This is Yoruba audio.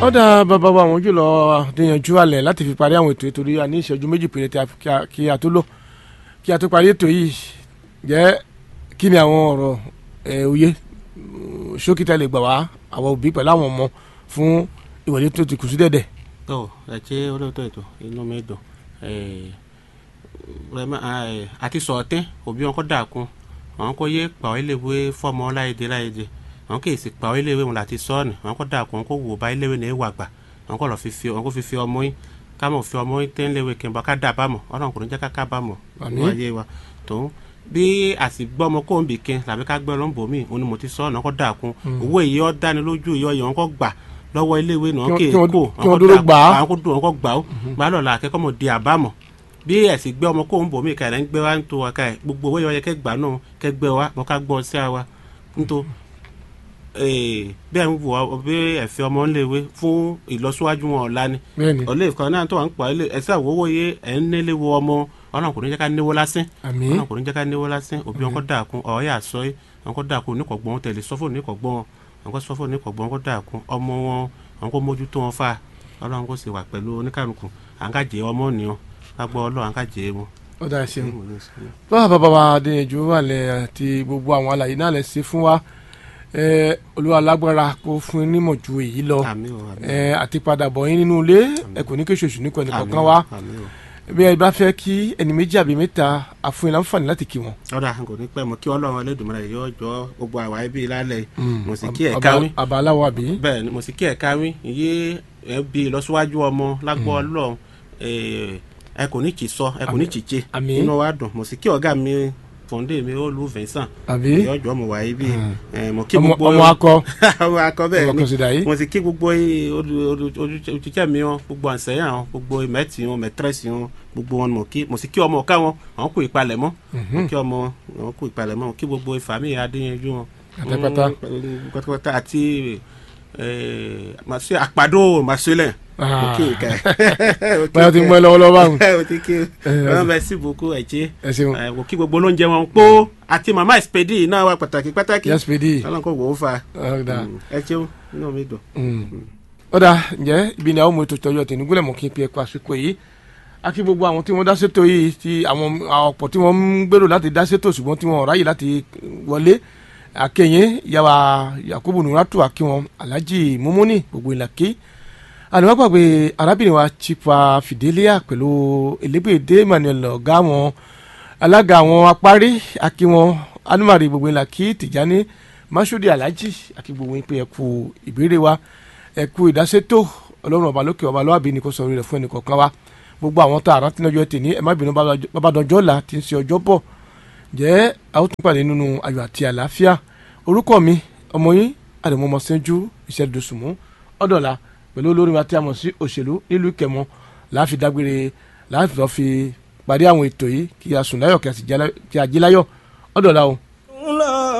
ọ̀dà bàbá wa àwọn jùlọ àdéyanjú alẹ̀ láti fi parí àwọn ètò ìtorí a ní ìṣẹ́jú méjì péré tí a fi- kí a- kí a tó lò kí a tó parí ètò yìí jẹ́ kí ni àwọn ọ̀rọ̀ ẹ̀ òye mm, ṣókítà lè gbà wá àwọn òbí pẹ̀lú àwọn ọmọ fún ìwọlé tó ti kù sí dẹ̀dẹ̀. tó ẹ ṣe olóòótọ́ ètò inú mi dùn rẹmọ àti sọ̀tẹ́ òbí wọn kọ́ dàkún àwọn kò yé pàwọ́ iléèwé fọmọ láyédè láyédè àwọn kì í sì pàwọ́ iléèwé wọn láti sọ́ọ̀nù àwọn kọ́ dàkún àwọn kò wò bá iléèwé ní ìwà gbà àwọn kò lọ fi fi àwọn kò fi fi ọmọ yín kámọ̀ fi ọmọ yín tẹ́ ńléèwé kí n bá ká dà bá mọ̀ ọlọ́run kò ní jẹ́ ká ká bá mọ̀ Àmín. ní ayé wa tó bí àsìgbọ́ ọmọ kò ń bì kín tàbí ká gbẹ́ lọ́nbọ̀ mí òun ni mo ti sọ́ọ̀nù àwọn kò dàkún owó èyí ọ́ dáni lójú ìyọ́ yẹn wọn kò gbà lọ́wọ́ iléèwé náà Kí kì wọ́n- í kí wọ́n- kó kí wọ́n dúró gbà á. àwọn kó dùn àwọn kó gbà ó gbà á lọ́la akẹ́kọ̀ọ́ mọ̀ di àbámọ̀ bí ẹ̀sìn gbé ọmọ kó ń bò mí kàlẹ́ ń gbé wa ń to wa ká ẹ̀ gbogbo owó yẹn kẹ́ gbà náà kẹ́ gbé wa mọ̀ ká gbọ́ sí àwa níto bí ẹ̀ ń wò ó bí ẹ̀fẹ́ ọmọ ńléwé fún ìlọsíwájú wọn ọ̀la ni bẹ́ẹ̀ni ọ̀lẹ́ ìkan náà tó wà ń pa ilé ẹ̀sẹ̀ àwòwò yé ẹ̀ ń nílé wo ọmọ ọlọ́run kò ní jẹ́ ká níwó lásán àmín ọlọ́run kò ní jẹ́ ká níwó lásán òbí wọn kọ́ dàkún ọ̀ọ́yà sọ yìí wọn kọ́ dàkún oníkọ̀gbọ́n tẹ̀lé sọ́fò oníkọ̀gbọ́n wọn kọ́ sọ́fò oníkọ̀gbọ́n kọ́ dàkún ọmọ wọn wọn kọ́ mójútó wọn fà ọlọ́run kò sì wà pẹ̀lú oníkàlùkù à ń kàjẹ́ ọmọ nìyàn ká gbọ́ ọlọ́run à ń kàjẹ́ wọn. ọ̀dà ṣeun báwa bàbá wa adéyanjú wà lẹ̀ àti gbogbo àwọn àlàyé náà lẹ̀ ṣe fún wa ẹ, olúwa lágbára kó fún yín nímọ̀ ju èyí lọ àmì o àmì ẹ, àti padà bọ̀ yín nínú ilé ẹ kò ní kí oṣooṣù nípa ẹnì kọ̀ọ̀kan wa àmì o. bí ẹ bá fẹ́ kí ẹni méjì àbí mẹ́ta àfún yín láǹfààní láti kí wọn. ọ̀dà kò ní pẹ́ mọ́ kí ọlọ́run Ẹlẹ́dùmarè yóò jọ gbogbo àwa ẹbí lálẹ́ mo sì kí ẹ̀ka wí àbá aláwọ̀ àbí. bẹ́ẹ̀ ni mo sì kí ẹ̀ka wí iye ẹbí ìlọsíwájú ọmọ lágbọ́ ọlọ́run eh, ẹ kò ní kì í sọ ẹ kò ní kì í ṣe Àmín. inú wa dùn mo sì kí ọ̀gá mi fòǹdé mi ó lu Vincent àbí yọjọ́ mo wà yìí bí mo kí ọmọ gbogbo ọmọ akọ ọmọ akọ bẹ́ẹ̀ ọmọ ni kan sì dà yìí. mo sì kí gbogbo olùtíjẹ́ mi wọn gbogbo àǹsẹ̀yìn àwọn gbogbo mẹ́tì wọn mẹ́tírẹ́sì wọn gbogbo wọn mo kí mo sì kí ọmọ ọ̀ká wọn àwọn kú ìpalẹ̀mọ́ mo kí ọmọ àwọn kú ìpalẹ̀mọ́ mo kí gbogbo ìfàmì adéyanjú wọn. Pátápátá. Mm, pátápátá àti eh, màsí àpàdó màsílẹ̀ mo kí ìka ẹ̀. báyọ̀ ti ń gbọ́ lọ́wọ́lọ́wọ́ báwọn. mo ti kí wọn bẹ sí buku ẹ̀jẹ̀ ẹ ṣeun mo kí gbogbo olóúnjẹ wọn pọ̀ àti màmá ìspèdì náà wà pàtàkì pàtàkì yes pd ọlọ́run kò wò ó fa ọ̀dà ẹ ṣeun inú mi dùn. ọ̀dà ǹjẹ́ ibi ni àwọn ọmọ ètò ìtọ́jú ọ̀tẹ̀ nígúnlẹ̀ mọ̀ kí n pe ẹ̀kọ́ àsìkò yìí a kí gbogbo àwọn tí wọ́n dá sétò yìí ti àwọn ọ̀pọ̀ tí wọ́n ń gbèrò láti dá sétò ṣùgbọ́n tí wọ́n ráyè láti wọlé akẹ́yìn yàrá yakubu nuratu akíwọn alhaji mumuni gbogbo ìlàkí àdìmọ́gbàgbé arábìnrin wa chipa fidelia pẹ̀lú elégbèdé emmanuel ọ̀gá wọn alága àwọn apárí akíwọn anumari gbogbo ìlàkí tìjání masudi alhaji akí gbogbo yín pé ẹ kú ìbéèrè wa ẹ kú ìdásétò ọlọ́run ọba lókè ọba lọ́wọ́ ni kò sọ orí rẹ̀ fún ẹnì kọ̀ọ̀kan wa gbogbo àwọn tá a rántí lọ́jọ́ tèmi ẹ má bínú babadọ́jọ́ là ti ń ṣe ọjọ́ bọ̀ jẹ́ a ó tún pàdé nínú ayọ̀ àti àlàáfíà orúkọ mi ọmọ yín àdèmọ́mọ́ sẹ́jú ìṣẹ́dùsùnmú ọ̀dọ̀la pẹ̀lú olórin wa tí a mọ̀ sí òṣèlú nílùú ìkẹmọ láàfin dágbére láàfin lọ́ọ́ fi parí àwọn ètò yìí kí a sùn láyọ̀ kí a sì jí láyọ̀ ọ̀dọ̀la o.